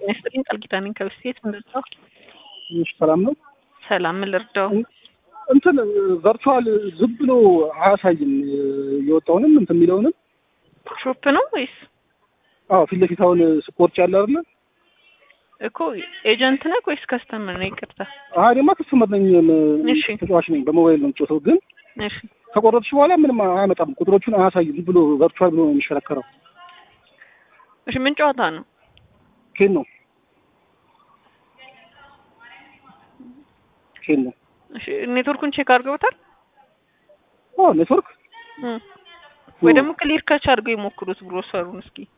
ይስጥልኝ ቃል ኪዳኔን ከብስቴት ምን ልርዳው? እሺ ሰላም ነው። ሰላም ምን ልርዳው? እንትን ቨርቹዋል ዝም ብሎ አያሳይም የወጣውንም እንትን የሚለውንም ሾፕ ነው ወይስ አዎ ፊት ለፊት አሁን ስፖርት ያለ አይደለ እኮ ኤጀንት ነህ ወይስ ከስተመር ነው? ይቅርታ። አይ እኔማ ከስተመር ነኝ እሺ ተጫዋች ነኝ በሞባይል ነው የምጫወተው ግን እሺ ከቆረጥሽ በኋላ ምንም አያመጣም ቁጥሮቹን አያሳይም ዝም ብሎ ቨርቹዋል ብሎ ነው የሚሽከረከረው እሺ ምን ጨዋታ ነው? ኬን ነው ኬን ነው እሺ ኔትወርኩን ቼክ አድርገውታል? አዎ ኔትወርክ እም። ወይ ደግሞ ክሊር ካች አድርገው የሞክሩት ብሮሰሩን እስኪ